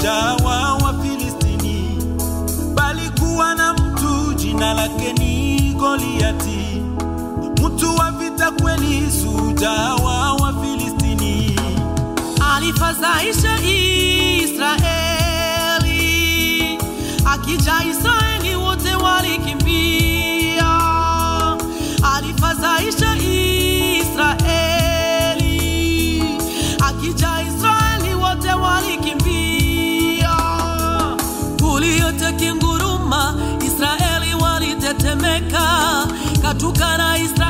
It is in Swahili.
shujaa wa Wafilistini, bali kuwa na mtu jina lake ni Goliati, mtu wa vita kweli, shujaa wa Wafilistini. alifadhaisha Israeli, akija Israeli wote walikimbia. Alifadhaisha Israeli, akija Israeli wote walikimbia. Kuliote kinguruma, Israeli walitetemeka, katukana Israeli